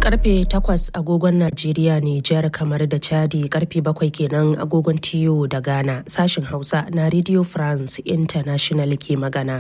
karfe 8 agogon Najeriya ne jihar kamar da Chadi karfe 7 kenan agogon TU da Ghana sashin Hausa na Radio France International ke magana.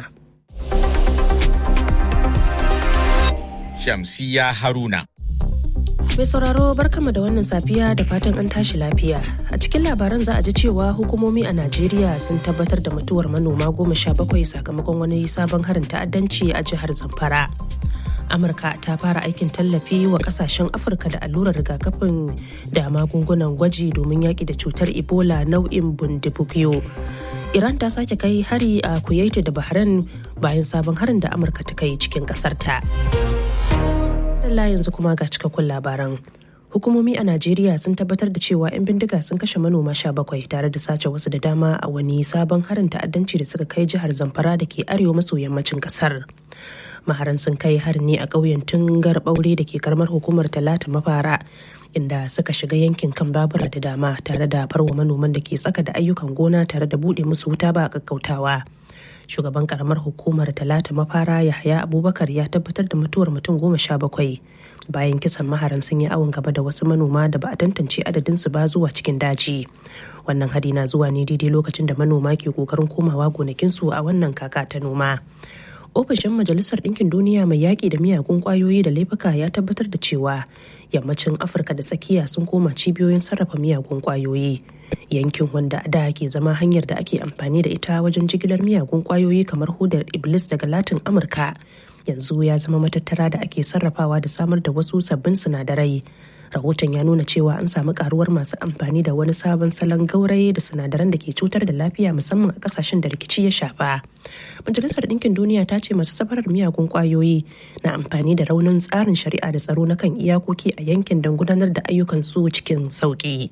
Shamsiya Haruna. Mai sauraro barkama da wannan safiya da fatan an tashi lafiya. A cikin labaran za a ji cewa hukumomi a Najeriya sun tabbatar da mutuwar manoma goma sha bakwai sakamakon wani sabon harin ta'addanci a jihar Zamfara. Amurka ta fara aikin tallafi wa kasashen Afirka da allurar rigakafin da magungunan gwaji domin yaƙi da cutar Ebola nau'in bundibugyo. Iran ta sake kai hari a Kuwait da Bahrain bayan sabon harin da Amurka ta kai cikin ƙasarta. Allah yanzu kuma ga cikakkun labaran. Hukumomi a Najeriya sun tabbatar da cewa 'yan bindiga sun kashe manoma sha bakwai tare da sace wasu da dama a wani sabon harin ta'addanci da suka kai jihar Zamfara da ke arewa maso yammacin kasar. Maharan sun kai harin ne a ƙauyen Tungar Ɓaure da ke karamar hukumar Talata Mafara inda suka shiga yankin kan babura da dama tare da farwa manoman da ke tsaka da ayyukan gona tare da buɗe musu wuta ba a kakkautawa. shugaban karamar hukumar talata mafara yahaya abubakar ya tabbatar da mutuwar mutum goma sha bakwai bayan kisan maharan sun yi awon gaba da wasu manoma da ba a tantance adadinsu ba zuwa cikin daji wannan hari na zuwa ne daidai lokacin da manoma ke kokarin komawa gonakinsu a wannan kaka ta noma ofishin majalisar ɗinkin duniya mai yaƙi da miyagun ƙwayoyi da laifuka ya tabbatar da cewa yammacin afirka da tsakiya sun koma cibiyoyin sarrafa miyagun ƙwayoyi yankin wanda da ke zama hanyar da ake amfani da ita wajen jigilar miyagun ƙwayoyi kamar hudar iblis daga latin amurka yanzu ya zama matattara da ake sarrafawa da samar da wasu sabbin sinadarai rahoton ya nuna cewa an samu karuwar masu amfani da wani sabon salon gauraye da sinadaran da ke cutar da lafiya musamman a kasashen da rikici ya shafa majalisar ɗinkin duniya ta ce masu safarar miyagun kwayoyi na amfani da raunin tsarin shari'a da tsaro na kan iyakoki a yankin don gudanar da ayyukan su cikin sauki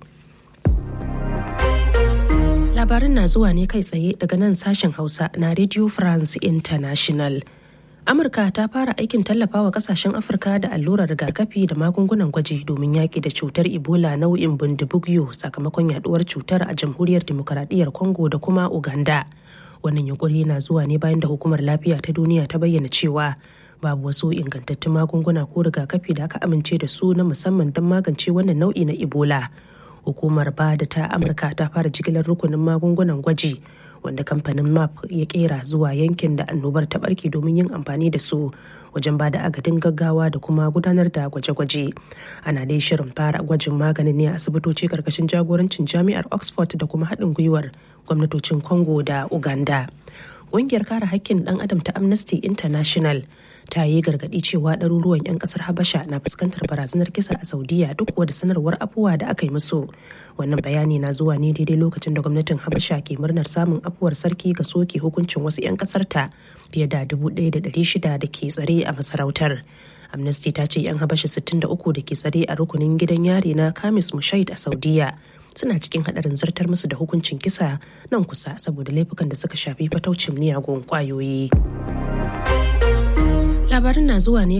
labarin na zuwa ne kai tsaye daga nan sashen hausa na radio france international amurka ta fara aikin tallafawa kasashen afirka da allurar rigakafi da magungunan gwaji domin yaƙi da cutar ebola nau'in bundibugyo sakamakon yaduwar cutar a jamhuriyar demokaradiyyar congo da kuma uganda wannan yunkuri na zuwa ne bayan da hukumar lafiya ta duniya ta bayyana cewa babu wasu ingantattun magunguna ko rigakafi da aka amince da su na musamman don magance wannan nau'i na ebola hukumar ba da ta amurka ta fara jigilar rukunin magungunan gwaji wanda kamfanin map ya kera zuwa yankin da annobar ta barke domin yin amfani da su wajen ba da agadin gaggawa da kuma gudanar da gwaje-gwaje ana dai shirin fara gwajin maganin ne a asibitoci karkashin jagorancin jami'ar oxford da kuma haɗin gwiwar gwamnatocin congo da uganda ƙungiyar kare haƙƙin ɗan adam ta amnesty international ta yi gargaɗi cewa ɗaruruwan 'yan ƙasar habasha na fuskantar barazanar kisa a saudiya duk da sanarwar afuwa da aka yi musu wannan bayani na zuwa ne daidai lokacin da gwamnatin habasha ke murnar samun afuwar sarki ga soke hukuncin wasu 'yan ƙasar ta fiye da dubu ɗaya da ɗari shida da ke tsare a masarautar amnesty ta ce 'yan habasha 63 da ke tsare a rukunin gidan yari na kamis mushait a saudiya suna cikin hadarin zartar musu da hukuncin kisa nan kusa saboda laifukan da suka shafi fataucin miyagun kwayoyi. labarin na zuwa ne